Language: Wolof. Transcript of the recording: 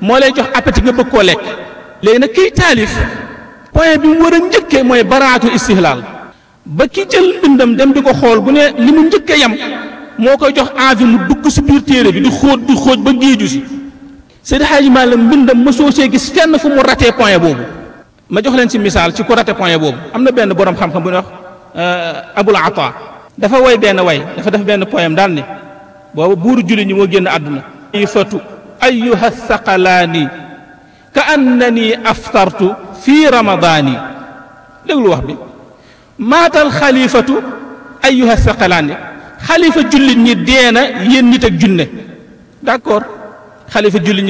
moo lay jox appétit nga bëgg koo lekk léegi nag kiy taalif point bi mu war a njëkkee mooy baraatu istihlaal ba ki jël bindam dem di ko xool bu ne li mu njëkkee yam moo koy jox envie mu dugg si biir téere bi di xóot di xóot ba géeju si Seydi Hadji Malick mbindam mosoo see gis fenn fu mu ratee point boobu ma jox leen ci misaal ci ku raté point boobu am na benn borom xam-xam bu ñuy wax Abul Ata dafa woy benn way dafa def benn poème daal ni boobu buuru julli ñi moo génn àdduna ifatu ayuha thaqalaani ka annani aftartu fi ramadaani déglu wax bi maatal xalifatu ayuha thaqalaani xalifa jullit ñi deena yéen nit ak junne d'accord xalifa jullit ñi